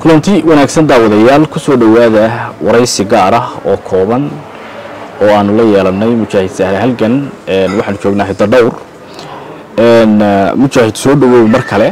kulanti wanaagsan daawadayaal kusoo dhowaada waraysi gaar ah oo kooban oo aanu la yeelanay mujaahid sahle halgan waxaanu joognaa hidda dhowr mujaahid soo dhawow mar kale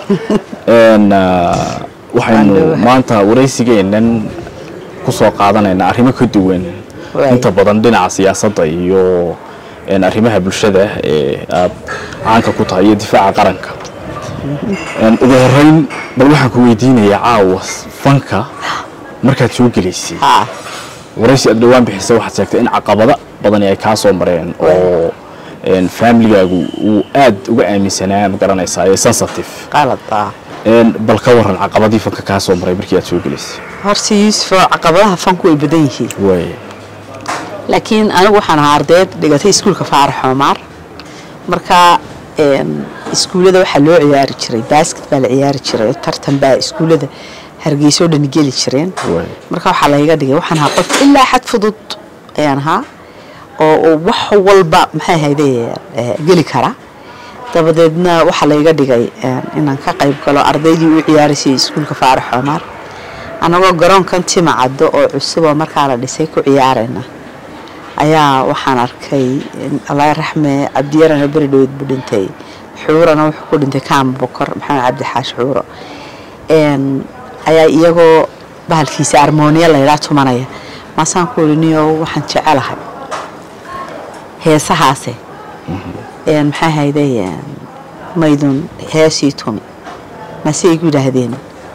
waxaynu maanta waraysigeennan kusoo qaadanaynaa arrimo ka duwan inta badan dhinaca siyaasadda iyo arrimaha bulshada ee aad caanka ku tahay iyo difaaca qaranka ugu horeyn bal waxaan ku weydiinayaa caawa fanka markaad soo gelaysay waraysi aad dhowaan bixisa waxaad sheegtay in caqabado badani ay kaa soo mareen oo faamiligaagu uu aad uga aaminsanaa ma garanaysaa ee sensitive bal ka waran caqabadii fanka kaa soo maray markii aad soo gelaysay horta yuusuf caqabadaha fanku way badan yihiin waay laakiin anigu waxaan ahaa ardayd dhigatay iskuulka faarax xoomaar marka iskuullada waxaa loo ciyaari jiray baasket baa la ciyaari jiray oo tartan baa iskuullada hargeyso dhan geli jireen marka waxaa layga dhigay waxaan ahaa qof ilaa xad fudud ayaan ahaa oo wax walba maxay ahayde geli kara dabadeedna waxaa layga dhigay inaan ka qayb galo ardaydii u ciyaaraysay iskuulka faarax xoomaar annagoo garoonkan tima caddo oo cusub oo markaa la dhisay ku ciyaarayna ayaa waxaan arkay allah raxme cabdiyarana beri dhaweyd buu dhintay xuurana wuxuu ku dhintay kaama bokor maxamed cabdi xaash xuuro ayaa iyagoo bahalkiisa armooniya laydhaa tumanaya maasaan ku iri niyo waxaan jecelahay heesahaase maxay hayde maydun heesii tumi mase igu yidhaahdeen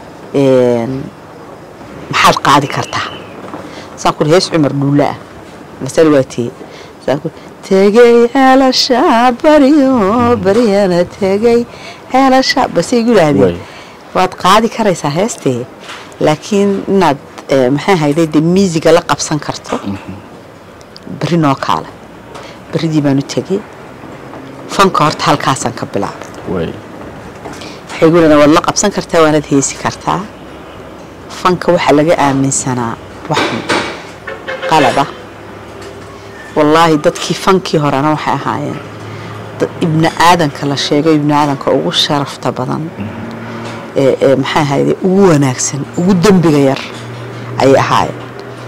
maxaad qaadi kartaa saan ku iri hees cumar dhuulla ah masal waa tiye tegey ceelasha baryo baryana tegey ceelasha base igu yidhaahdeen waad qaadi karaysaa heestee laakiin inaad maxay hayday dee miisiga la qabsan karto berri noo kaale berridii baan u tegey fanka horta halkaasaan ka bilaabay waxay gu leedahay waad la qabsan kartaa waanaad heesi kartaa fanka waxaa laga aaminsanaa wax qalada wallaahi dadkii fankii horena waxay ahaayeen ibni aadanka la sheego ibni aadanka ugu sharafta badan ee maxay ahayde ugu wanaagsan ugu dembiga yar ayay ahaayeen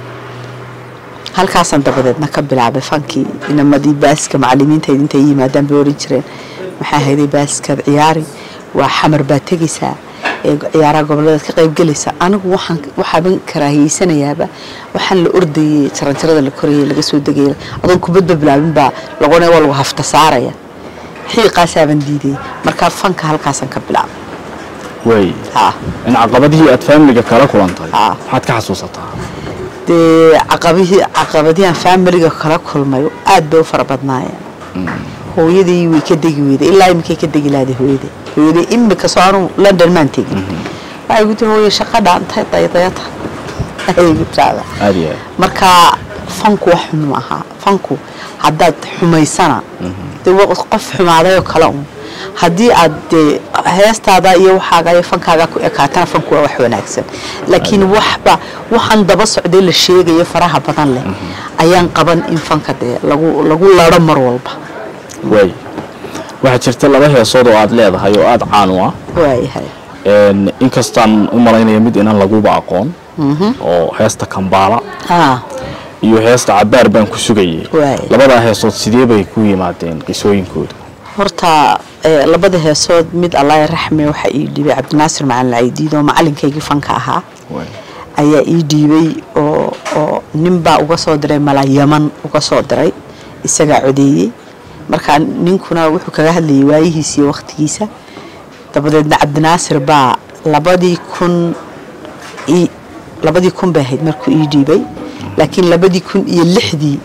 halkaasaan dabadeedna ka bilaabay fankii inamadii baaska macalimiintayd intay yimaadaan bay oran jireen maxay ahayde baaskaad ciyaari waa xamar baad tegaysaa ee ciyaaraha goboleedaad ka qayb gelaysa anigu waxaan waxaaban karaahiyeysanayaaba waxaan la ordayay jaranjarada la korayay laga soo degaya adoon kubadba bilaabin baa laqonaya waa lagu hafta saaraya xiiqaasaaban diidayay markaa fanka halkaasaan ka bilaabay way in caqabadihii aad faamiliga kala kulantay maxaad ka xasuusataa dee caqabihii caqabadihian faamiliga kala kulmay aad bay u fara badnaayeen hooyadii way ka degi weyday ilaa iminkay ka degi lahday hooyada hooyadii imika soo anu london maan tegin waxay gu tiri hooye shaqa dhaantay daydayata ayay gu tiraahdaa aad iyo aad marka fanku wax xun ma aha fanku haddaad xumaysana dee qof xumaadayoo kale un haddii aad dee heestaada iyo waxaaga iyo fankaaga ku ekaatana fanku waa wax wanaagsan laakiin waxba waxaan daba socday la sheegayo faraha badan leh ayaan qaban in fanka dee lagu lagu laro mar walba way waxaa jirta laba heesood oo aad leedahay oo aada caan u ah waayahay inkastaan u malaynaya mid inaan laguba aqoon oo heesta kambaala haa iyo heesta cabaar baan ku sugayay Waay. labadaa heesood sidee bay ku yimaadeen qisooyinkooda horta ee, labada heesood mid allah raxme waxaa ii dhiibay cabdinaasir macalin caydiid oo macalinkaygii fanka ahaa ayaa ii dhiibay oo oo ninbaa uga soo diray mala yaman uga soo diray isagaa codeeyey marka ninkuna wuxuu kaga hadlayay waayihiisa iyo wakhtigiisa dabadeedna cabdinaasir baa labadii kun ii- labadii kun bay ahayd markuu ii dhiibay laakiin labadii kun iyo lixdii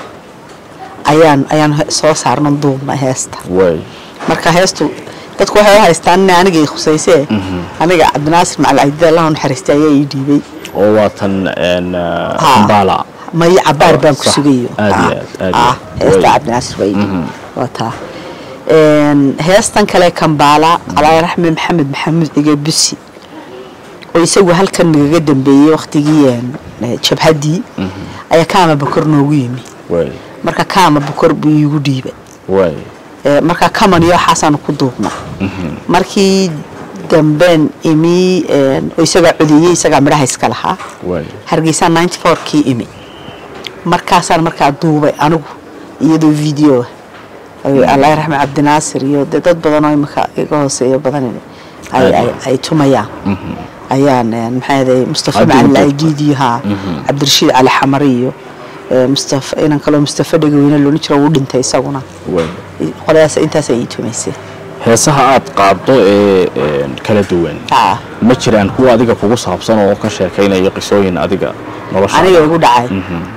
ayaan ayaan he- soo saarnan duubna heesta way marka heestu dadku waxay u haystaan in aniga i khusaysee aniga cabdinaasir macal caydiid allah u naxariistay ayaa ii dhiibay oo waatan Haa. kambaala maya cabaar baan ku Sax. sugayo Aad iyo Ah, aad, aad iyo ah, aad. heesta Way. cabdinaasir baa ii dhiibay waa taa Een, heestan kale kambaala alaa raxme maxamed maxamuud cige busi oo isagu halkan nagaga dambeeyey waktigii een, eh, jabhaddii ayaa kaama bakor noogu yimi way marka kaama bakor buu iigu dhiibay way Ee, marka kaman iyo waxaasaanu ku duubna markii dambeen imi een, oo isagaa codeeyey isagaa midhaha iska lahaa waay hargeysa ninety four kii imi markaasaan markaa duubay anigu iyadoo video allah raxme cabdinaasir iyo dee dad badan oo imika iga hooseeyo badan ay, ay, ay tumayaan ayaan een, maxaa yaday mustafa Aad macalin duubtay. aidiidi haa cabdirashiid cali xamari iyo ee, mustafa inan kaloo mustafa dhegaweyne loodhan jiro wuu dhintay isaguna waay qoladaas intaas ay ii tumaysay heesaha aad qaaddo ee een, kala duwan haa ma jiraan kuwa adiga kugu saabsan oo ka sheekaynaya qisooyin adiga nolosha aniga igu dhacay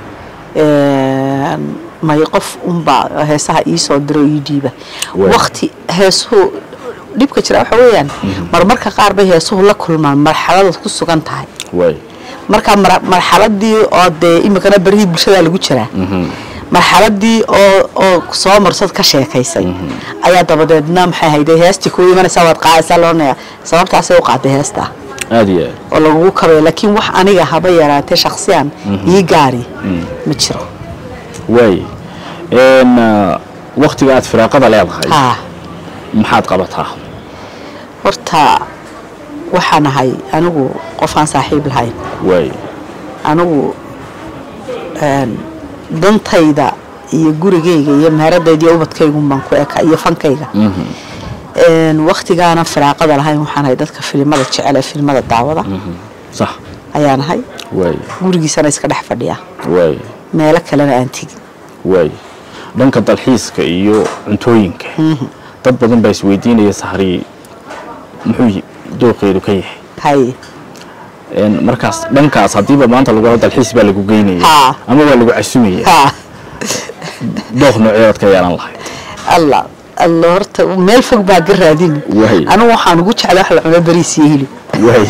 Een, may qof unbaa heesaha ii soo diro ii dhiiba Waay. wakti heesuhu dhibka jira waxa weeyaan marmarka qaar bay heesuhu la kulmaan marxaladaad ku sugan tahay waay marka mar- marxaladii oo dee imikana berihii bulshada lagu jiraa marxaladii oo oo soo marsad ka sheekaysay ayaa dabadeedna maxay hayday heestii kuu imanaysaa waad qaadaysaa loonaya sababtaasay u qaaday heestaa aad iyo aad oo lagugu kabay laakiin wax aniga haba yaraatee shaksiyan ii gaari ma jiro waay een, ah, waktiga aad firaaqada leedahay haa maxaad qabataa horta waxaan ahay anigu qofaan saaxiib lahayn waay anigu een, dantayda iyo gurigayga iyo meheradayda iyo ubadkaygun baan ku eka iyo fankayga Een, waktigaanan firaaqada lahayn waxaan ahay dadka filimada jecel ee filimada daawada sax ayaan ahay waay gurigiisana iska dhex fadhiya waay meelo kalena aan tegin waay dhanka dalxiiska iyo cuntooyinka dad badan baa isweydiinaya sahri muxuu y- dooqeedu ka yahay hay Een, markaas dhankaas haddiiba maanta lagu hado dalxiis baa lagu geynaya Haa. ama waa lagu casumaya haa dooq nooceedaad ka yeelan lahayd allah allah horta meel fog baa ga raadin Waay. anigu waxaan ugu jeclay wax la cuno bariis iyo hilib waay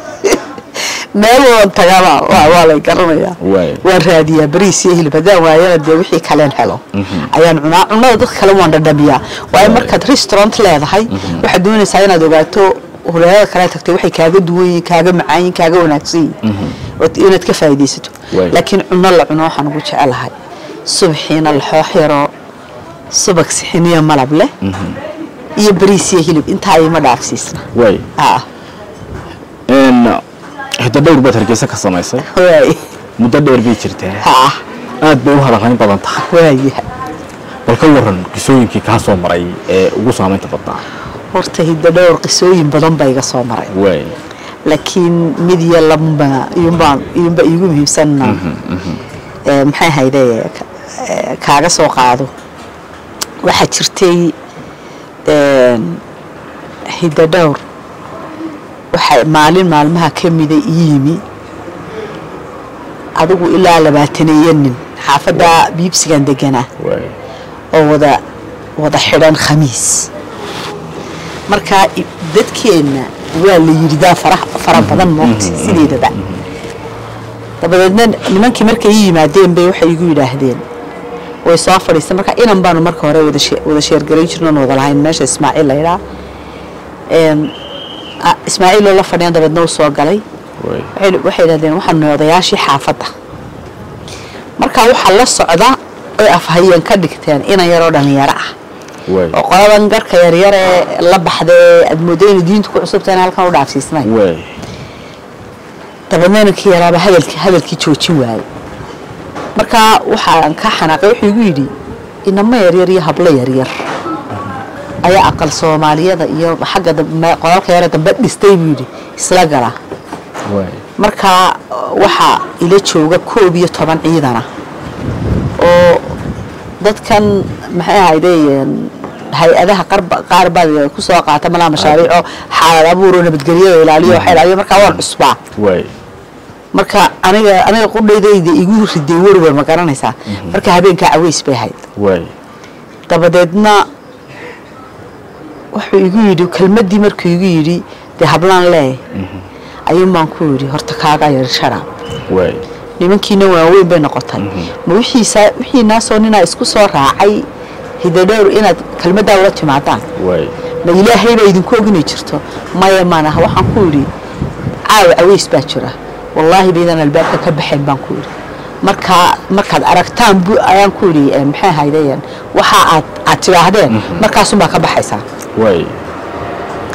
meel waan tagaaba waa waa lay garanayaa Waay. waan raadiyaa bariis iyo hilib haddaan waayana dee wixii kaleen helo ayaan cunaa cunada dadka kale waan dhadhamiyaa waayo markaad restaurant leedahay waxaad doonaysaa inaad ogaato huleelada kale tagtay waxay kaaga duwan yihiin kaaga macaan yihiin kaaga wanaagsan yihiin Ood- inaad ka faa'iidaysato Waay. laakiin cuno la cuno waxaan ugu jecelahay subxiina laxoox yaroo subag sixiniyo malab leh iyo bariis iyo hilib intaa ima dhaafsiisna waay ah Een, hiddo dhowr baad hargeysa ka samaysay waay muddo dheer bay jirtaa ah aad bay u hadalhayn badan tahay waaya bal ka waran qisooyinkii kaa soo maray ee ugu saamaynta badnaa horta hiddo dhowr qisooyin badan baa iga soo maray waay laakiin mid iyo laba iyumbaa iyunba iigu muhiimsanna ee, maxay hayde ka- ee, kaaga soo qaado waxaa jirtay een, hiddo dhowr waxaa maalin maalmaha ka mida ii yimi adigu ilaa labaataneeyo nin xaafadda biibsigan deganaa waay oo wada wada xidhan khamiis marka i- dadkeenna waa la yidhidaa fara fara badan moogta sideedaba dabadeedna nimankii markay ii yimaadeen bay waxay igu yidhaahdeen way soo fadhiistay marka inan baanu marka hore wada shee- wada sheergarayn jirnoon wada lahayn meesha ismaaciil la yidhaa Een, a- ismaaciil oo la fadhiyan dabeedna uu soo galay waay waxay waxay yidhahdeen waxaan nahay odayaashii xaafadda marka waxaa la socda oy afhayeen ka dhigteen inan yaroo dhalinyaro ah waay oo qoladan garka yaryar ee la baxdee aad moodo inay diintu ku cusubtahay in halkan u dhaafsiisnay waay dabeedna inankii yaraaba hadalkii hadalkii joojin waayey marka waxaan ka xanaaqay wuxuu igu yidhi inamo yaryar iyo hablo yaryar ayaa aqal soomaaliyada iyo xagga dambe qolalka yare dambe dhistay buu yidhi isla gala waay markaa waxaa ila jooga koob iyo toban ciidana oo dadkan maxay ahaydeen hay-adaha qarba- qaar baad ku soo qaata malaa mashaariico xaalad abuuro nabadgelyada ilaaliyo waxay ilaaliyo markaa waan cusbaa waay marka aniga aniga qudhaydayda igu riday werwer ma garanaysaa marka habeenkaa caweys bay ahayd waay dabadeedna wuxuu igu yidhi kelmaddii markuu igu yidhi dee hablaan lee ayuun baan ku yidhi horta kaaga yar sharaab waay nimankiina waaweyn bay noqotay ma wixiisa wixiinaasoo ninaa isku soo raacay hidadhowr inaad kelmaddaa ula timaadaan waay ma ilaahay baa idinku oginay jirto maya maanaha waxaan ku yidhi caawa caweys baa jira wallaahi baydaan albaabka ka baxayn baan ku yidhi markaa markaad aragtaan bu ayaan ku yidhi eh, maxay ahaydeen waxa aad aad tidhaahdeen markaasunbaa ka baxaysaa waay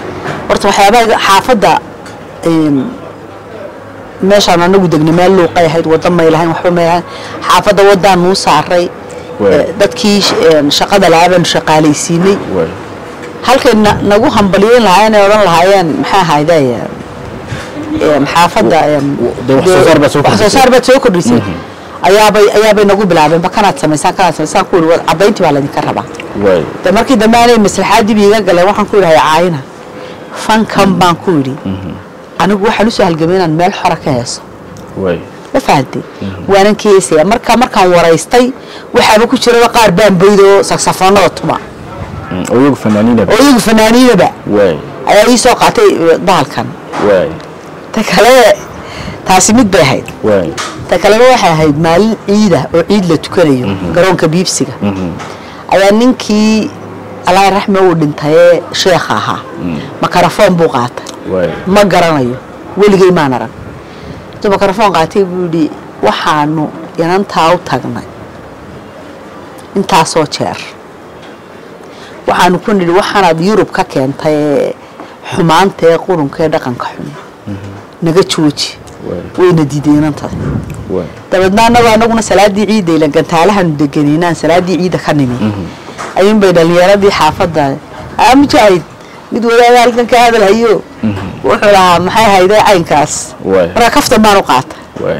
horta waxyaabaha xaafadda een, meeshaan anagu degnay meel luuqay ahayd waddo may lahayn waxba may lahayn xaafadda waddaan nuu saaray Waay. ee, dadkii sh- een, shaqada laabaanu shaqaalaysiinay waay halkay na- nagu hambaliyeyn lahaayeen ay odhan lahaayeen maxaa ahayde een, xaafadda een, dee wax soo saar baad soo wax soo kordhisay. saar baad soo kordhisay ayaabay ayaabay nagu bilaabeen ba kanaad samaysaan kanaad samaysaan ku yidhi caddayntii baa laydinka rabaa waay de markii dambe aanay maslaxaaddii ba iga galeen waxaan ku yidhahay caayina fankan baan ku yidhi anigu waxaan usoo halgamay inaan meel xora ka heeso waay ma fahantay waanan ka heesaya marka markaan waraystay waxaaba ku jiraba qaar baan boydoo saksafoonada tuma Mm, oo iyagu fanaaniinaba oo iyagu fanaaniinaba waay ayaa ii soo qaatay eh, bahalkan waay ta kale taasi mid bay ahayd waay ta kalena waxay ahayd maalin ciida oo ciid la tukanayo garoonka biibsiga ayaa ninkii allah raxme uu dhintayee sheekha ahaa makarafoon buu qaatay waay ma garanayo weligay maan arag intuu makarafoon qaatay buu yidhi waxaanu inantaa u tagnay intaasoo jeer waxaanu ku nidhi waxaanaad yurub ka keentay ee xumaanta ee qurunka ee dhaqanka xun naga jooji waay wayna diiday inantada waay dabeedna annagu anaguna salaadii ciidda ilan gantaalahaanu deganay salaadii ciidda ka nimi ayuun bay dhalinyaradii xaafadda aa mujaahid mid wadaada halkan ka hadal hayo wuxuu lahaa maxay hayday caynkaas waay markaa kaftan baan u qaatay waay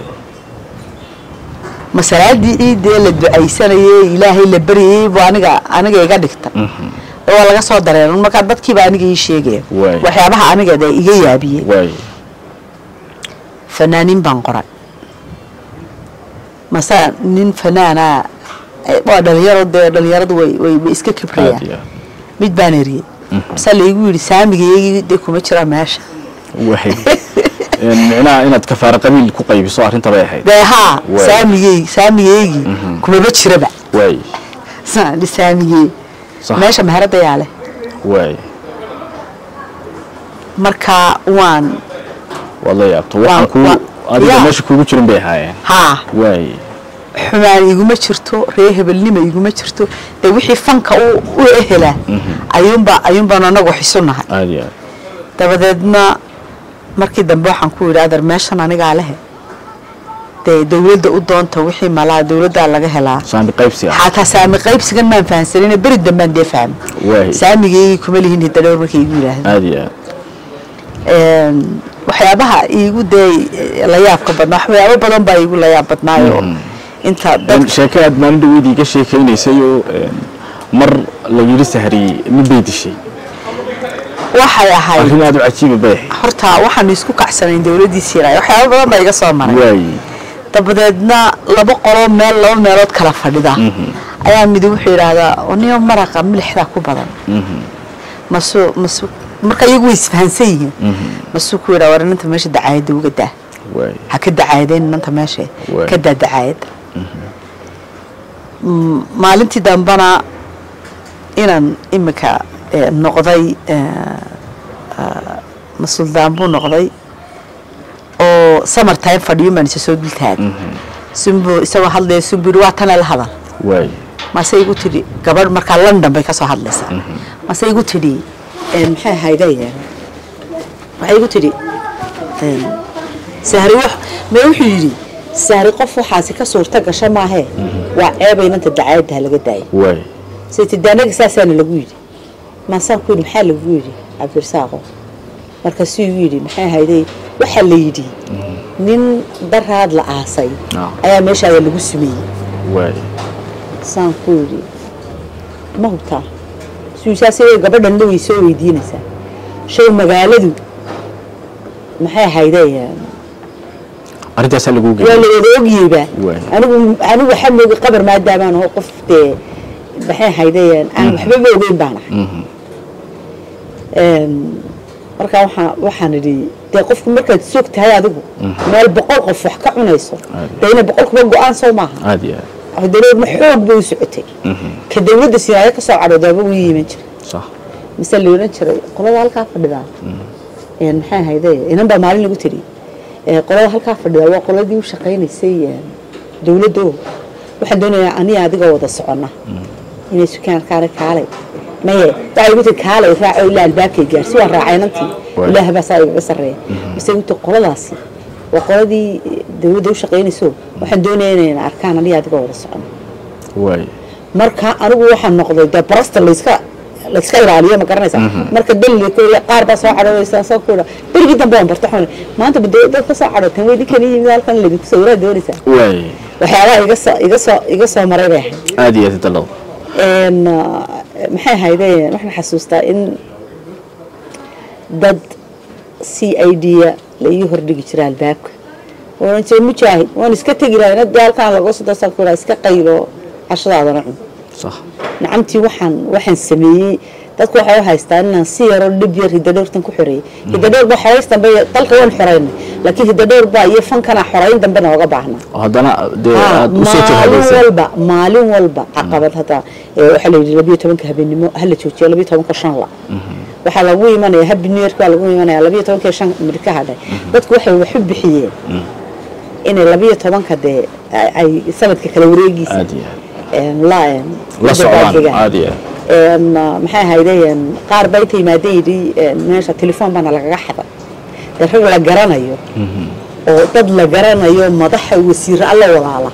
ma salaadii ciiddee la ducaysanayey ilaahay la baryayey buu aniga aniga iga dhigta oo waa laga soo dareen markaa dadkiiba aniga ii sheegaya Waay. waxyaabaha aniga dee iga yaabiyey waay fanaaniin baan qoray mase nin fanaana eh, waa dhalinyaro dee dhalinyaradu way way way iska aad kibrayaan iyo mid baan eriyey mase laigu yidhi saamigaygii dee kuma jira meesha waay Een, micnaha inaad kafaara qabiil ku qaybiso arrinta bay ahayd dee haa Waay. saamigey saamigaygii kumaba jiraba waay Saan dhi saamigey Sax. meesha meherada yaa leh waay marka waan waad la yaabto waxaan Waa- ku waa- adiga yaa. meesha kuugu jirin bay ahaayeen haa waay xumaan iguma jirto ree hebelnima iguma jirto dee wixii fanka u u ehelaa ayuunba ayuunbaan anagu xisunahay aad iyo aad dabadeedna markii dambe waxaan ku yidhi adar meeshan anigaa lehe dee dawladda u doonta wixii malaa dawladdaa laga helaa saami qaybsi ah xataa saami qaybsigan maan fahansanin beri dambaan dee fahmi waay saamigeygii kuma lihin hidadhowr markay igu yidhaahda aad iyo aad waxyaabaha iigu dee la yaabka badnaa waxyaabo badan baa iigu la yaab badnaayo inta dad Een, sheeke aad maalin dhaweydii ka sheekaynaysay oo een, mar la yidhi sahri mid bay dishay waxay ahayd arrin aad u cajiiba bay ahayd horta waxaanu isku kacsanayn dawladdii siiraay waxyaabo badan baa iga soo maray waay dabadeedna laba qoloo meel laba meelood kala fadhida ayaa midi wuxuu yidhaahdaa oniyo maraqa milixdaa ku badan masu masu marka iyagu way isfahansan yihiin masuu ku yidhaa war inanta meesha dacaayadda uga daa waay ha ka dacaayadeen inanta meesha Waay. ka daa dacaayadda Mm, maalintii dambana inaan imika eh, noqday eh, ah, masuldaan buu noqday oo summer time fadhiyo maan isa soo dultaagay sunbu isagoo hadlaya sunbu yidhi waa tana la hadal waay mase igu tidhi gabadh markaa london bay ka soo hadlaysaa mase igu tidhi eh, maxay ahayde waxay igu tidhi eh, sahri wax me wuxuu yidhi sahri qof waxaasi ka suurta gasha maahee waa ceeba inanta dacaayadda ha laga daaya waay saytidaanaga saasaana lagu yidhi maasaan ku yidhi maxaa lagu yidhi cabdirasaaqo markaasuu igu yidhi maxay ahayday waxaa la yidhi nin daraad la aasay Ah. ayaa meeshaada lagu sumeeyey waay saan ku yidhi ma hubtaa suusaas gabadhan way soo weydiinaysaa shay magaaladu maxay ahayday arrintaasaa lagu waa geeyay la wada ogyeyba Waay. anigu anigu waxaa mooga qabar maadaamaan oo qof dee maxay ahayday aan waxbaba ogeyn baan ahay Een, markaa waxaa waxaan idhi dee qofku markaad soog tahay adigu meel boqol qof wax ka cunayso dee ina boqol kuba go-aan soo maaha aad iyo aad dawladna xoog bay u socotay ka dawladda sinaayo ka soo cadhoodaaba wuu yiman jiray sax mise la odhan jiray qolada halkaa fadhidaa een, maxay ahayde inan baa maalin lagu tiri ee, qolada halkaa fadhidaa waa qoladii u shaqaynaysay een, dawladda oo waxaan doonayaa aniga adiga wada soconna inay sukaan kaale kaalay maye waxay igu tiri kaalay raaco ilaa albaabkay gaarsi waan raacay nantii Waay. ilaah baa saa igaga sarreeya mise igu tiri qoladaasi waa qoladii dawladda u shaqaynayso waxaan doonaya inayna arkaan aniga adiga wada socon waay marka anigu waxaan noqday dee barasta layska layska ilaaliyo ma garanaysa marka dalli qaar baa soo cadhoonaysa soo kuudha berigii dambe waan barta waxaan maanta ba dad ka soo cadhootan way idinkan yimid halkan laydinku soo waraa doonaysaa waay waxyaabaha iga soo iga soo iga soo maray bay ahayd aad iyo aad dalow een maxay ahaydeen waxaan xasuustaa in dad c i d-ya la ii hordhigi jira albaabka oran jira mujaahid waan iska tegi lahay inad halkaan laga soo dasaan ku iska qaylo cashadaadana cun sax nacamtii waxaan waxaan sameeyey dadku waxay u haystaan inaan si yaroo dhib yar hidadhowrtan ku xoreeyey hidadhowr baa xorays dambe dalka waan xoreynay laakiin hidadhowr baa iyo fankana xoreyn dambe nooga baahnaa oo haddana dee Haa, aad usoo maalin jahadaysay walba maalin walba caqabad hadda ee, waxaa la yidhi labiyo tobanka habeenimo hala joojiyo labiyo tobanka shan la waxaa lagu imanaya happy new york baa lagu imanaya labiyo tobanka shan mid ka hadhay dadku waxay wax u bixiyeen inay labiyo tobanka dee ay- ay sanadka kala wareegiisa aad iyo aad een, la een, la socdaan dabaaldegaan. aad iyo aad een, maxay ahaydeen qaar baa inta yimaadeen yidhi een, meesha telefoon baana lagaga xaday dee rag la garanayo oo dad la garanayo madaxa wasiiro alla walaala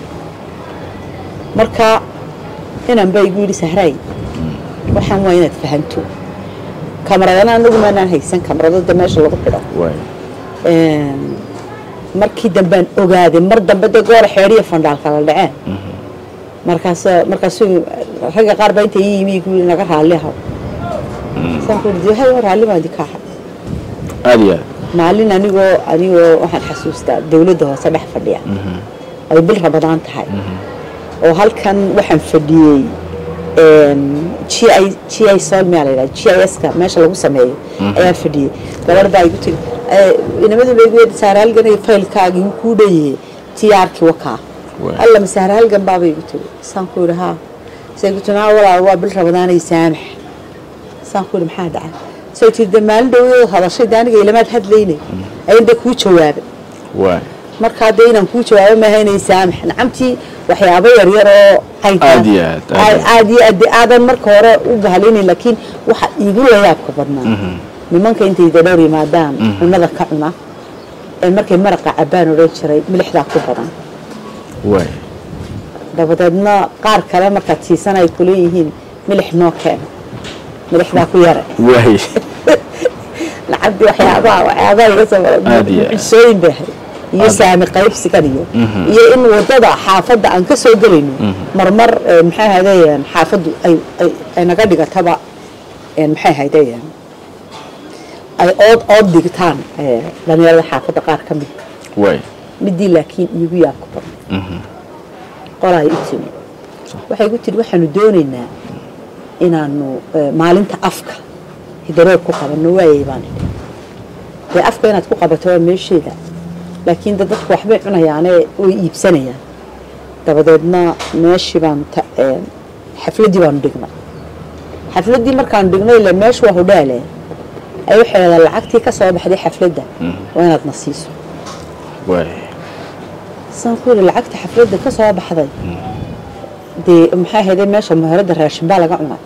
marka inan baa igu yidhi sahraay waxaan waa inaad fahanto kamaradana anagu maanaan haysan kamaradada meesha lagu xidho waay Een, markii dambaan ogaaday mar dambe dee goora xeedhiya fandhaalka la dhaceen markaas markaasuu ragga qaar baa inta ii yimi igu yidhi naga raalli ahaw saan ku yidhi hay raalli baan idinka ahay aad iyo aad maalin anigoo anigoo waxaan xasuustaa dawladda hoose dhex fadhiya ay bil rabadaan tahay oo halkan waxaan fadhiyey g i g i sol miyaa la yidhaha g i s ka meesha lagu sameeyo ayaan fadhiyey gabar baa igu tiri inamadu laygu yidhi saaraalgan iyo faylkaagii wuu kuu dhanyahay tiyaarkii wakaa Waay. alla ma saaraalgan baaba igu tiri saan ku yidhi haa say igu tiri "Haa, walaal waa bil rabadaanay saamax saan ku yidhi maxaa dhacay soo tiri de maalin dhowdoo hadashay de aniga ilamaad hadlaynay ayan de kuu jawaabay waay markaa dee inaan kuu jawaabo maaha inay saamax nacamtii waxyaabo yaryar oo caynkaas Aad iyo aad, aad iyo aad iyo aad dee aadan marka hore u bahalinayn laakiin waxa iigu layaabka badnaa nimanka intay dadhowr yimaadaan cunada ka cuna ee markay maraqa cabbaan odhan jiray milixdaa ku badan waay dabadeedna qaar kale markaad siisan ay kuleeyihiin milix noo keena milixdaa ku yare waay lacagtii waxyaabaha waxyaabaha iga soo Aad iyo aad. mucjisooyin bay ahayd iyo saami qaybsigan iyo iyo in wadada xaafadda aan ka soo gelayno marmar eh, maxay ahaydeen xaafaddu ay ay- ay naga dhigataba eh, maxay ahaydeen ay ood ood dhigtaan eh, dhalinyarada xaafadda qaar ka mid waay midii laakiin iigu yaabka badan qolaa i timi waxay igu tiri waxaanu doonaynaa inaanu eh, maalinta afka hidaroor ku qabanno waayay baan idhi dee afka inaad ku qabato waa meesheeda laakiin de dadku waxbay cunayaane way iibsanayaan dabadeedna meeshii baanu ta- eh, xafladdii baanu dhignay xafladdii markaanu dhignay ile meeshu waa hodhaale ay waxay leedahay lacagtii ka soo baxday xafladda waa inaad na siiso waay saan ku yidhi lacagta xafladda ka soo baxday dee maxay ahaydee meesha muharadda raashin baa laga cunay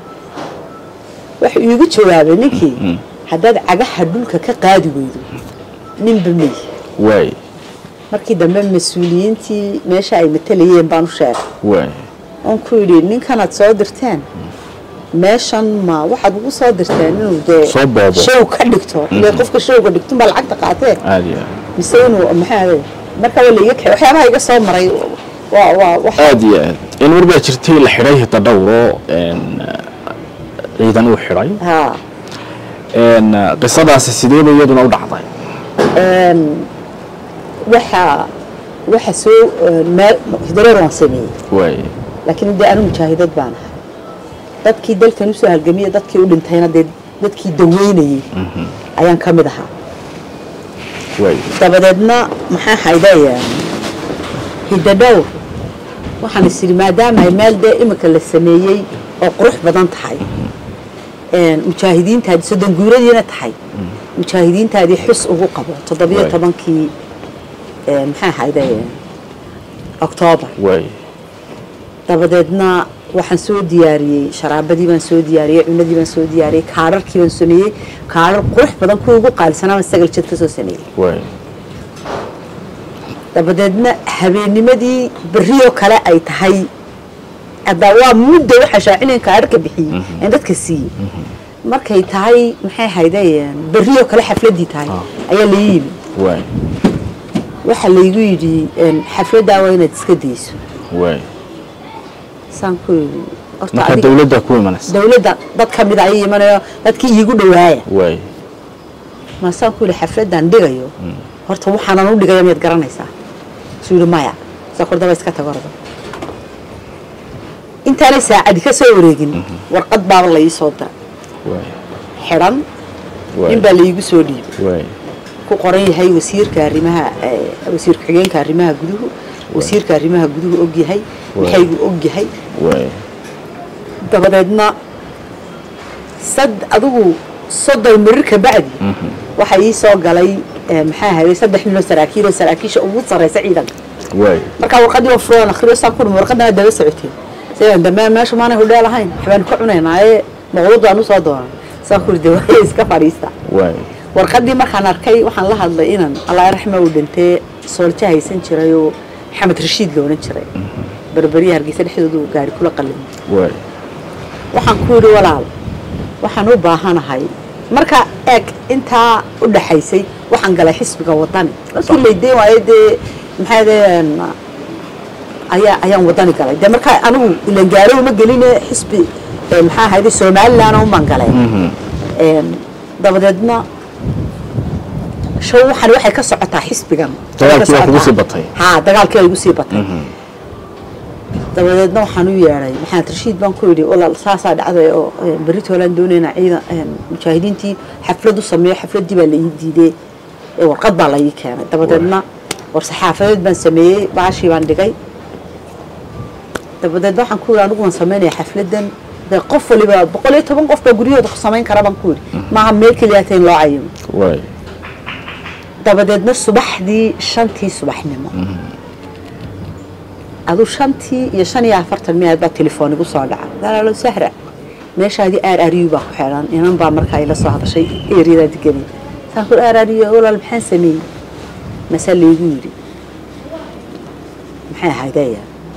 wuxuu iigu jawaabay ninkii haddaad cagaha dhulka ka qaadi weydo ninba mey waay markii dambe mas-uuliyiintii meesha ay matalayeen baan u sheegay waay oon ku yidhi ninkanaad soo dirteen meeshan ma waxaad ugu soo dirteen inuu dee Soo boobo. show ka dhigto ile qofka showga dhigtunbaa lacagta qaatee aad iyo aad mise inuu maxaa ahayd marka waa laiga kaxay waxyaabaha iga soo maray waa waa wax aad iyo aad in war baa jirtay la xidhay hidadhowro een, ciidan uu xidhay haa een, qisadaasi sideeba iyaduna u dhacday waxa waxa soo meel hidareer waan sameeyey waay laakiin dee anu mujaahidad baan ahay dadkii dalkan usoo halgamiya dadkii u dhintayna dee dadkii daweynayey ayaan ka mid ahaa waay dabadeedna maxaa haydaya hidadhowr waxaan is idhi maadaama ay meel dee imika la sameeyey oo qurux badan tahay mujaahidiintaadii soddon guuradiina tahay mujaahidiintaadii xus ugu qabo toddobiyo Waay. tobankii maxaa hayday oktoobar waay dabadeedna waxaan soo diyaariyey sharaabadii baan soo diyaariyey cunadii baan soo diyaariyey kaadharkii baan sameeyey kaadhar qurux badan kuwa ugu qaalisanaa baan sagal jad ka soo sameeyey waay dabadeedna habeennimadii berrioo kale ay tahay hadda waa mudda waxaa shaacinayn kaadharka bixiyey aan dadka siiyey markay tahay maxay haydeen berrioo kale xafladdii tahay ayaa la yimi waay waxaa laygu yidhi xafladdaa waa inaad iska dayso waay saan ku yidhi horta marka adiga- dawladda ku imanaysa dawladda dad ka mid ayay imanayo dadkii iigu dhawaaya waay maasaan ku yidhi xafladdan dhigayo horta waxaanan u dhigaya miyaad garanaysaa suu yidhi maya saa kordaba iska tago ordo intaanay saacadi ka soo wareegin warqad baaba la ii soo diray waay xidhan waay nin baa laiigu soo dhiibay waay ku qoran yahay wasiirka arrimaha eh, wasiir ku-xigeenka arrimaha guduhu wasiirka arrimaha guduhu og yahay maxaygu og yahay waay dabadeedna sad adigu soddon mirir ka bacdi waxaa ii soo galay eh, maxaa ahayd saddex nin oo saraakiil oo saraakiisha ugu sarreysa ciidanka waay markaa warqadii oo furan akhriyo saa ku dhumi warqadana daba socoteen sidaan dambe meesha maanay hudheel ahayn waxbaan ka cunaynaaye maqluud aan usoo doonan saa ku de waaya iska fadhiista waay warqadii markaan arkay waxaan la hadlay inan allah raxma uu dhintee soolja haysan jiray oo maxamed rashiid la odhan jiray berberiya hargeysa dhexdooda uu gaari kula qallimay waay waxaan ku yidhi walaal waxaan u baahanahay marka eeg intaa u dhaxaysay waxaan galay xisbiga wadani markii laydeen waayo dee maxaa deen ayaa ayaan wadani galay dee markaa anigu ilan gaaro uma geline xisbi eh, maxaa ahayde somaliland umbaan galay Em, dabadeedna show waxan waxay ka socotaa xisbigan Dagaalkii waa kugu Socotaa. sii batay. haa dagaalkii waa igu sii batay dabadeedna waxaan u yeedhay maxamed rashiid baan ku yidhi walaal saasaa dhacday oo eh, berri toolaan doonaynaa ciidan eh, mujaahidiintii xaflad u sameeyo xafladdii baa la ii diiday ee warqad baa la ii keenay dabadeedna war saxaafadeed baan sameeyey baashii baan dhigay dabadeedna waxaan ku yidhi anigu waan samaynayaa xafladdan dee qof waliba boqol iyo toban qof baa guryahooda ku samayn kara baan ku yidhi maaha meel keliyaata in loo cayimo waay dabadeedna subaxdii shantii subaxnimo aduu shantii iyo shan iyo afartan miyaad baa telefoon igu soo dhaca walaalo sahra meeshaadii aar ariyu baa ku xidhan inan baa markaa ila soo hadashay eeriyadaa deganay saan ku aar ariyo walaal maxaan sameeyey masaa laygu yidhi maxay ahaydaya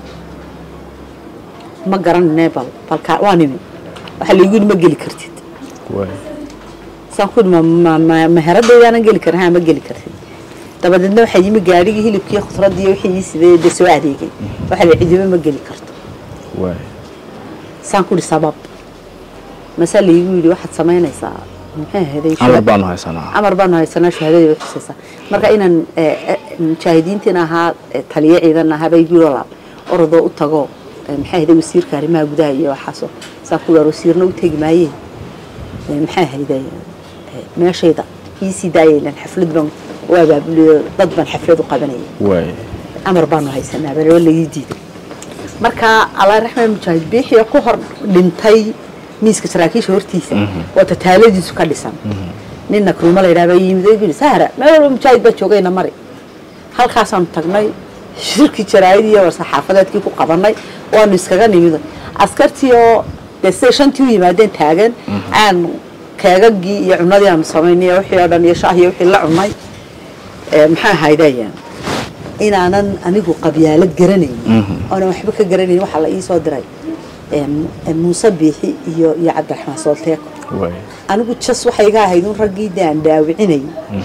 ma garanine bal balkaa waa nimi waxaa laygu yidhi ma geli kartid waay saan ku ma ma- ma- maharadaydaana geli karin haa ma geli kartid dabadeedna waxaa yimi gaadhigii hilibkii khudradii wixii ii sidee dee soo adeegay waxaa la cidiba ma geli karto waay saan ku ihi sabab masaa laygu yidhi waxaad samaynaysaa maxay ahaday amar baanu haysanaa amar baanu haysanaa shahaadadii way xusaysaa marka inaan eh, eh, mujaahidiintiin ahaa eh, taliye ciidan ahaa bay yidhi walaal orodoo u tago eh, maxay ahaday wasiirka arrimaha gudaha iyo waxaasoo saan ku dhaar wasiirna u tegi maayeen Eh, maxay ahayday eh, meeshayda iisii daayaylan xaflad baan u abaabuliyo dad baan xaflad u qabanayay waay amar baanu haysanaa balaba lagii diiday marka allah raxmaan mujaahid biixii ku hor dhintay miiska saraakiisha hortiisa oo tataaladiisu ka dhisan ninna kruuma la yidhaha baa yimid oo yidhi sahra meel walba mujaahid baa joogayna mari halkaasaanu tagnay shirkii jaraa'id iyo war-saxaafadeedkii ku qabanay waanu iskaga nimid askartii oo dee siday shantii u yimaadeen taagan aan keegagii iyo cunadii aanu samaynay iyo wixii oo dhan iyo shaah iyo wixii la cunay ee, maxaa ahaydayaan inaanan anigu qabyaalad garanayn oonan waxba ka garanayn waxaa la ii soo diray em, em, muuse biixi iyo iyo cabdiraxmaan soolteeko waay anigu jas waxay iga ahayd un raggii dee aan dhaawicinay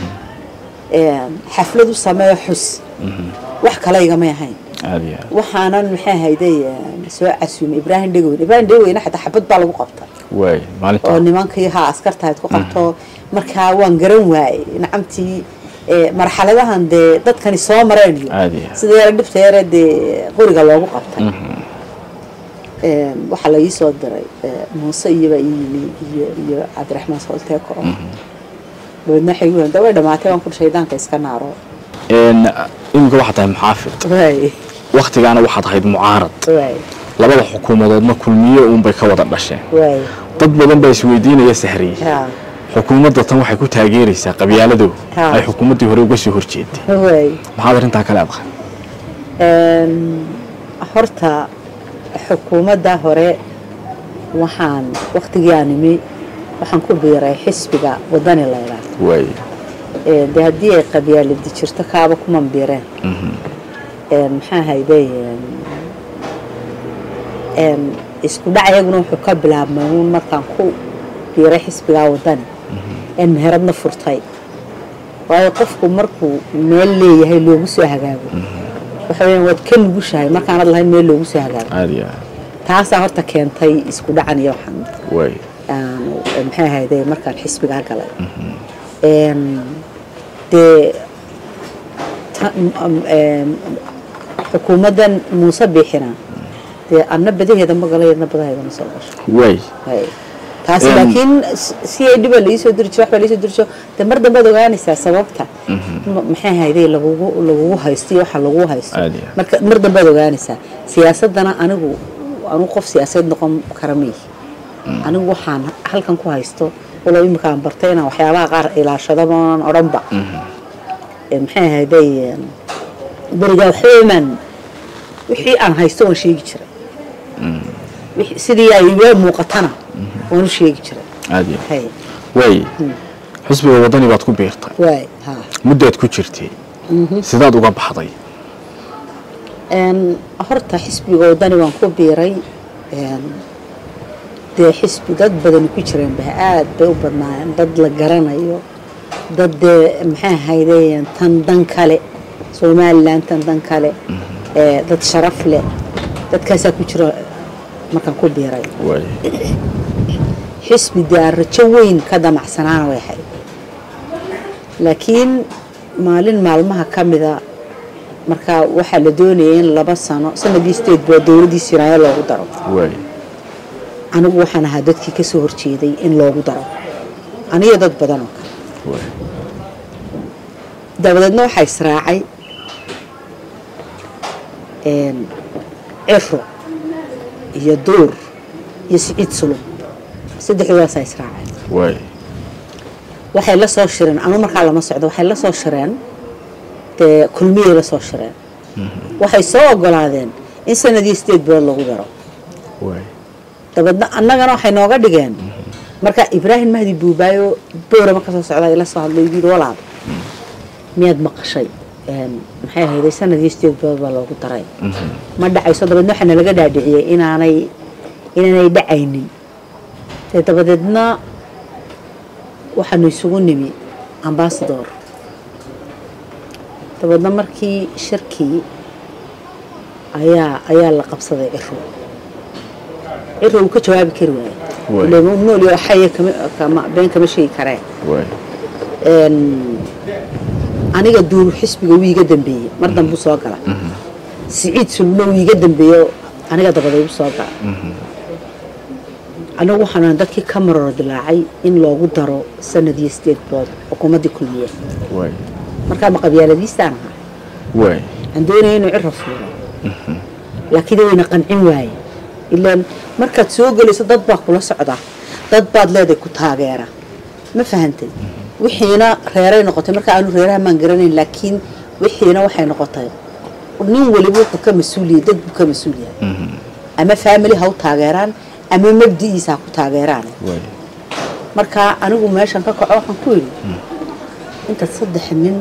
em, xaflad u sameeyo xus wax kale igamay ahayn aad iyo aad waxaanan maxay ahayday em, soo casuumay ibraahim dhegoweyn ibraahim dhegoweyne xataa xabad baa lagu qabta waay oo maalinta nimankii haa askartahayd ku qabto markaa waan garan waayey nacamtii ee, marxaladahan dee dadkani soo mareen iyo Aad iyo aad. sida yara dhibta yare dee qoriga loogu qabtay Ee, waxaa la ii soo diray ee, muuse iyobaa ii yimi iyo iyo cabdiraxmaan soolteeko oo dabeedna waxay igu da way dhamaatay waan ku shaydaanka iska naaro Een, iminka waxaad tahay muxaafid waay waktigaana waxaad ahayd mucaarad waay labada xukuumadoodna kulmiye uunbay ka wada dhasheen waay dad badan baa isweydiinaya sahriye haa xukuumadda tan waxay ku taageeraysaa qabyaaladooda Ha. ay xukuumaddii hore uga soo horjeeday waay maxaad arrintaa ka leedahay Een, horta xukuumadda hore waxaan waktigii aan imi waxaan ku biiray xisbiga wadani laydhaa waay dee haddii ay qabyaaladi jirto kaaba kuman biireen maxaa hayday isku dhac iyaguna wuxuu ka bilaabmay uun markaan ku biiray xisbigaa wadani een meheradna furtay waayo qofku markuu meel leeyahay loogu soo hagaago waxa weyaan waad ka nugushahay markaanad lahayn meel loogu soo hagaago caadi ah taasaa horta keentay isku dhacan iyo waxaan waay maxay ahayde markaan xisbigaa galay dee xukuumaddan muuse biixina dee anna badaheeda ma gala yadna badaheeda ma soo gasho waay taasi laakiin si ay dhiba laisoo diri jiro waxbaa laisoo diri jiro dee mar dambaad ogaanaysaa sababta maxay ahayde lagugu lagugu haysto iyo waxa lagu haysto Caadi ah. marka mar dambaad ogaanaysaa siyaasaddana anigu anigu qof siyaasadeed noqon kara miyi anigu waxaan halkan ku haysto walow imika aan bartay inaan waxyaabaha qaar ilaashadaba onan odhanba maxay ahayday berigaa waxwemaan wixii aan haysto waan sheegi jiray wixii- sidii ay iga muuqatana waan u sheegi jiray caadi ah hay waay xisbiga wadani baad ku biirtay waay ha muddaad ku jirtay sidaad uga baxday Een, horta xisbiga wadani waan ku biiray een, dee xisbi dad badani ku jireen ba aad bay u badnaayeen dad la garanayo dad dee maxay ahaydeen tan dan kale somalilan tan dan kale ee, dad sharaf leh dadkaasaa ku jira markaan ku biiray waay xisbi dee aan rajo weyn ka damacsanaana way ahayd laakiin maalin maalmaha ka mida markaa waxaa la doonayay in laba sano sanadii sideed baa dowladdii sinaayo loogu daro waay anigu waxaan ahaa dadkii ka soo horjeeday in loogu daro aniyo dad badan oo kale waay dabadeedna waxaa israacay een, cifro iyo duur iyo siciid sulub saddexdoodaasa israacay waay waxay la soo shireen anu markaa lama socdo waxay la soo shireen dee kulmiyay la soo shireen waxay soo ogolaadeen in sanadii sideed bilood lagu daro waay dabeedna annagana waxay nooga dhigeen marka ibraahim mahdi buubaayo boorama ka soo socda ila soo hadlay yidhi walaal miyaad maqashay Een, maxay ahayday sanadii sideed bilood baa loogu daray ma dhacayso dabeedna waxaa nalaga dhaadhiciyey inaanay inaanay dhacaynin dee dabadeedna waxaanu isugu nimi ambasador dabeedna markii shirkii ayaa ayaa la qabsaday ciro ciro uu ka jawaabi kari waaye Waay. Ileen uu nool yahay, xaya kama kama been kama sheegi karee waay Een, aniga duur xisbiga wuu iga dambeeyey mar dambu soo gala siciid sulno wuu iga dambeeyo aniga dabaday u soo gala anigu waxaan dadkii ka maroro dilaacay in loogu daro sanad iyo sideed bilood xukuumaddii kulmiye waay markaa ma qabyaaladiistaan ahaa waay aan doonaya inuu ciro fuuro laakiin wayna qancin waaye ilaan markaad soo gelayso dad baa kula socda dad baad leedahay ku taageera ma fahantay wixiina reeray noqotay marka aanu reeraha maan garanayn laakiin wixiina waxay noqotay nin waliba wuxuu ka mas-uuliyay dad buu ka mas-uul yahay ama faamily ha u taageeraan ama mabdi'iisa ha ku taageeraan waay marka anigu meeshan ka kaco waxaan ku yidhi intaad saddex nin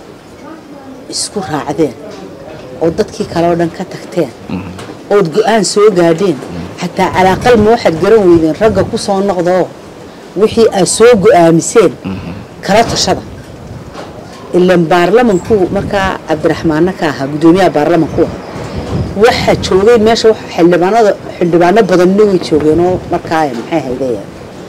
isku raacdeen oo dadkii kale oo dhan ka tagteen ood go-aan soo gaadheen xataa calaaqal ma waxaad garan weydeen ragga ku soo noqdaoo wixii aad soo go-aamiseen kala tashada ilan baarlamanku markaa cabdiraxmaanna ka ahaa guddoomiyaha baarlamanku ah waxaa joogay meesha waxa xildhibaanada xildhibaano badanna way joogeenoo markaa maxay haydeen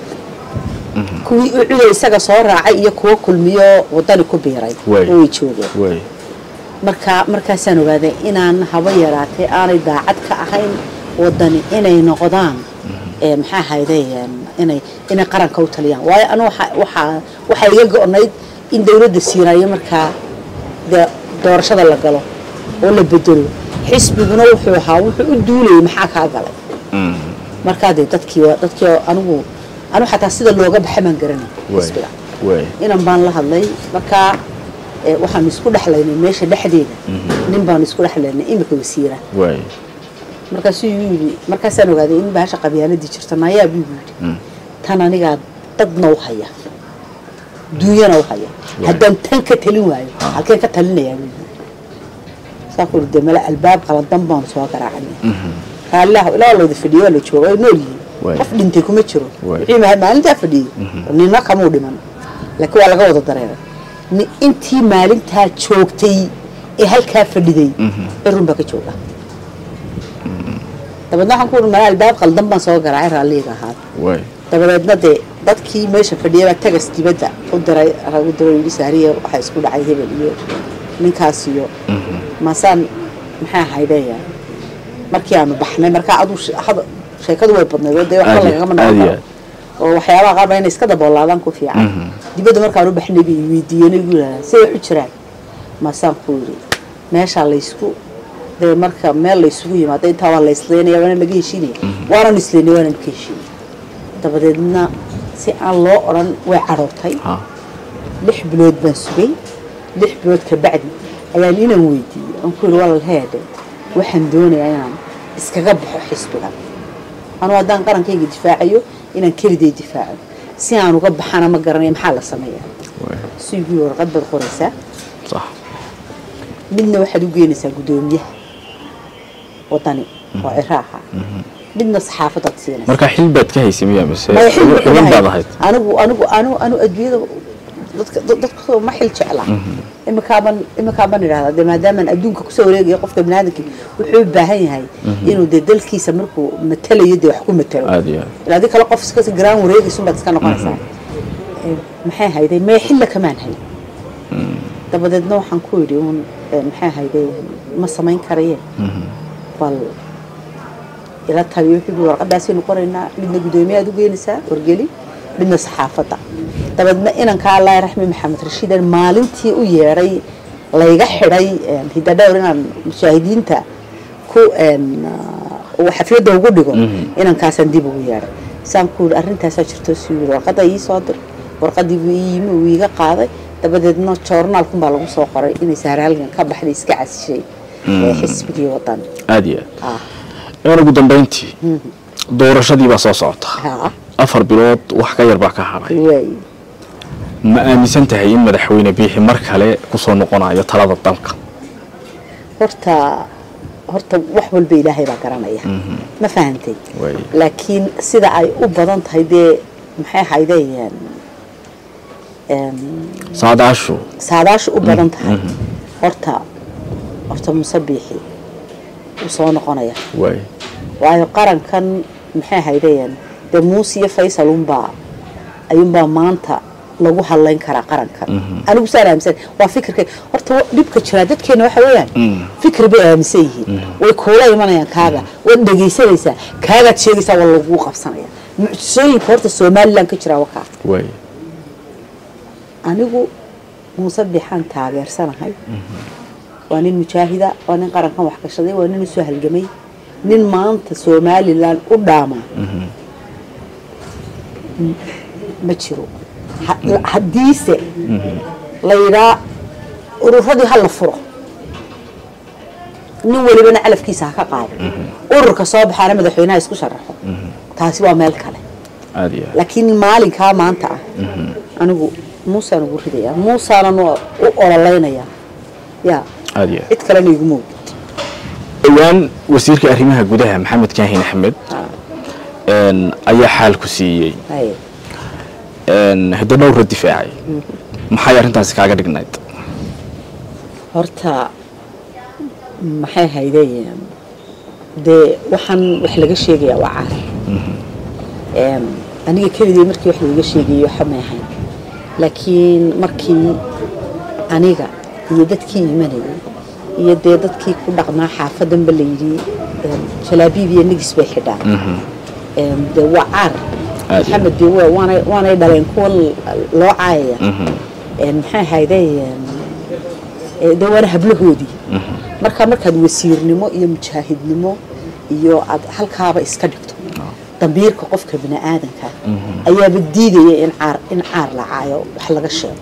kuwii u cuday isaga soo raacay iyo kuwo kulmiyo wadani ku biiray Way. way joogeen waay marka markaasaan ogaaday inaan haba yaraatee aanay daacad ka ahayn wadani inay noqdaan ee maxaa hayday inay inay qaranka u taliyaan waayo anu waxa waxaa waxaa iga go-nayd in dawladda siinayo markaa dee doorashada la galo oo la bedelo xisbiguna wuxuu ahaa wuxuu u duulayay maxaa kaa galay markaa dee dadkii waa- dadkii oo anigu anu xataa sida looga baxa baan garanay waay xisbiga waay inan baan la hadlay markaa eh, waxaanu isku dhexlaynay meesha dhexdeeda nin baanu isku dhexlaynay imika wasiira waay markaasuu igu yidhi markaasaan ogaaday in bahasha qabyaaladii jirto nayaa buu igu yidhi tan anigaa dadna u haya duunyana u haya haddaan tan ka talin waayo halkeen ka talinayaa buu yidhi saa ku de male albaab qaladan baanu soo garaacnay raallilah ilaa looda fadhiyo waa la jooga way nool yihiin Waay. qof dhintay kuma jiro Waay. wixii ma- maalintaa fadhiyey nina kamuu dhiman laakiin waa laga wada dareeray ni intii maalintaa joogtay ee halkaa fadhiday cirun baa ka jooga dabeedna waxaan ku uhi mala albaab qaldan baan soo garaacay raalliga ahaad waay dabadeedna dee dadkii meesha fadhiyay baa tagas dibadda u diray u diray yidhi saariya waxaa isku dhacay hebel iyo ninkaas iyo maasaan maxaa haydeeya markii aanu baxnay markaa adu sheekadu way badnayd oo dee waxba Aad iyo- lagagama aad noqon iyo karo oo waxyaabaha qaar baa inay iska daboolaadaan ku fiican dibadda markaanu baxnay bay weydiiyeen igu yidhahdaan say wax u jiraan maasaan ku yidhi meeshaa laysku dee marka meel laysugu yimaado intaa waa la isleynaya waana laga heshiinaya waanan isleynay waanan ka heshiinay dabadeedna si aan loo odhan way cadhootay ha lix bilood baan sugay lix bilood ka bacdi ayaan inaan weydiiyey aan ku yidhi walal heedhe waxaan doonayaa inaan iskaga baxo xisbiga anuu haddaan qarankayga difaacayo inaan keliday difaaco si aan uga baxana ma garanaya maxaa la sameeyaa waay suygii warqad baad qoraysaa sax midna waxaad u geynaysaa guddoomiyaha wadani oo ciraaha midna saxaafadaad siinaysa marka xil baad ka haysay miya mise maya xil buu xubin ilahay. baad ahayd anigu anigu anigu anigu adduunyada dadka dad- dadka ma xil jecla imikaaban imikaaban idhahdaa dee maadaamaan adduunka kusoo wareegaya qofka biniaadamki wuxuu u baahan yahay inuu dee dalkiisa markuu matalayo dee wax ku matalo aad iyo aad ilaa adii kale qof iska garaan wareegaysun baad iska noqonaysaa Eh, maxay hayday mee xilla kamaan hay dabadeedna waxaan ku yidhi uun eh, maxay hayday ma samayn karaye bal ila taliyo wuxuu warqadaasaynu qoraynaa midna guddoomiyaad u geynaysaa wargeli midna saxaafadda dabeedna inanka allah raxmi maxamed rashiidan maalintii u yeedhay layga xidhay een, hidadhowr inaan mushaahidiinta ku een, ah, uu xafladda ugu dhigo inankaasaan dib ugu yeedhay saan ku yidhi arrintaasaa jirto suu yidhi warqadda ii soo dir warqaddii buu ii yimi uu iiga qaaday dabadeedna joornaalkun baa lagu soo qoray inay saaraalgan ka baxday iska casishay ee xisbigii wadan aad iyo ah aad een ugu dambayntii doorashadii baa soo socota haa afar bilood wax ka yar baa ka hadhay waay ma aaminsan tahay in madaxweyne biixi mar kale kusoo noqonayo talada dalka horta horta wax walba ilaahay baa garanaya ma fahantay Waay. laakiin sida ay u badan tahay dee maxay haydeen saadaashu saadaasha u badan tahay horta horta musabiixi uu soo noqonaya waay waayo qarankan maxay haydeen dee muuse iyo faysal unbaa ayuunbaa maanta lagu hadlayn karaa qarankan anigu saan aaminsan waa fikirka horta wa- dhibka jiraa dadkeena waxa weeyaan fikir bay aaminsan yihiin way kuula imanayaan kaaga waad dhegaysanaysaa kaagaad sheegaysaa waa lagu qabsanaya mucjisooyinka horta somalilan ka jiraa wakaa waay anigu muuse bixaan taageersanahay waa nin mujaahida waa nin qarankan wax gashaday waa nin usoo halgamay nin maanta somalilan u dhaama M- ma jiro Ha- haddiise la yidhaa ururadii ha la furo nin walibana calafkiisa ha ka qaado ururka soo baxaana madaxweynaha isku sharaxo taasi waa meel kale aad iyo aad laakiin maalinkaa maanta ah anigu muusaan ugu ridayaa muusaanan u ololeynayaa ya aad iyo aad cid kalena iguma og dhowaan wasiirka arrimaha gudaha maxamed kaahin axmed een, ayaa xaal ku siiyey haye een, hiddo dhowra difaacay maxay arrintaasi kaaga dhignayd horta maxay haydeen dee waxaan wax laga sheegayaa waa caar Em, aniga keligay markii wax laiga sheegayay waxa may ahayn laakiin markii aniga iyo dadkii imanayay iyo dee dadkii ku dhaqnaa xaafadanba la yidhi em, jalaabiib iyo nigis bay xidhaan Em, dee waa caar Aad. maxamed dee waa- waanay waanay dhaleen kuwa l- loo caayaya Em, maxay haydeen ee, dee waana hablahoodii marka markaad wasiirnimo iyo mujaahidnimo iyo aad halkaaba iska dhigto dambiirka qofka bini aadanka ayaaba diidaya in caar in caar la caayo wax laga sheego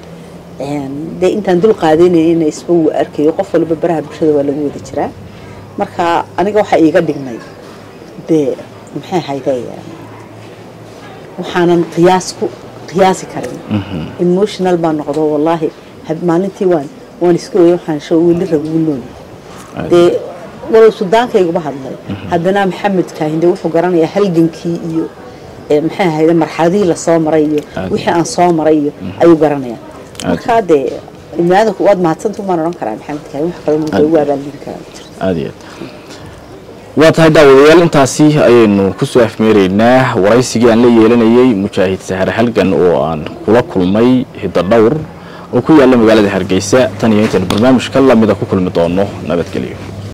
Een, dee intaan dul qaadanayna isba wuu arkayo qof walba baraha bulshada waa lagu wada jiraa marka aniga waxaa iiga dhignay dee maxay ahayde waxaanan qiyaas ku qiyaasi karin emotional baan noqdo wallaahi maalintii waan waan iska weyay waxaan sho weli rag ugu nool dee walow sudaankayguba hadlay haddana maxamed kaahinde wuxuu garanayaa halgankii iyo maxay ahayde marxaladihii lasoo maray iyo wixii aan soo maray iyo ayuu garanayaa markaa dee ibniaadanku waad mahadsanta umaan odhan karaa maxamed kaahin wax kale muda ugu abaalgudi karaa aad iyo aad waa tahay daawadayaal intaasi ayaynu kusoo afmeeraynaa waraysigii aan la yeelanayey mujaahid sahare halgan oo aan kula kulmay hiddo dhowr oo ku yaalla magaalada hargeysa tan iyo intaynu barnaamijka lamida ku kulmi doono nabadgelyo